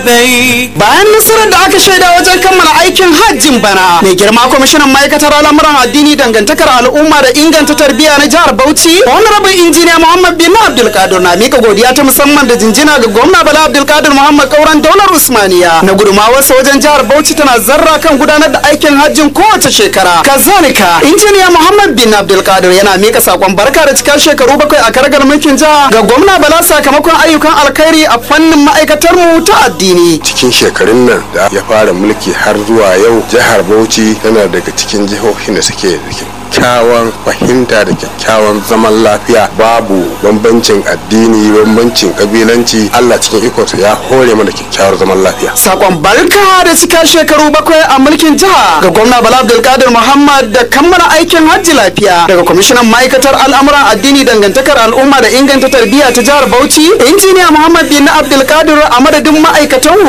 لبيك bayan nasarar da aka shaida wajen kammala aikin hajjin bana mai girma kwamishinan ma'aikatar al'amuran addini dangantakar al'umma da inganta tarbiyya na jihar bauchi honorable injiniya muhammad bin abdulkadir na mika godiya ta musamman da jinjina ga gwamna bala abdulkadir muhammad kauran daular usmaniya na gudumawarsa wajen jihar bauchi tana zarra kan gudanar da aikin hajjin kowace shekara kazalika injiniya muhammad bin abdulkadir yana mika sakon barka da cikar shekaru bakwai a karagar mulkin jiha ga gwamna bala sakamakon ayyukan alkhairi a fannin ma'aikatar mu ta addini cikin shekarun nan da ya fara mulki har zuwa yau jihar bauchi tana daga cikin jihohin da suke da kyakkyawan fahimta da kyakkyawan zaman lafiya babu bambancin addini bambancin kabilanci allah cikin ikonsa ya hore mana kyakkyawar zaman lafiya sakon barka da cika shekaru bakwai a mulkin jiha ga gwamna bala abdulkadir muhammad da kammala aikin hajji lafiya daga kwamishinan ma'aikatar al'amuran addini dangantakar al'umma da inganta tarbiyya ta jihar bauchi injiniya muhammad bin abdulkadir a madadin ma'aikatan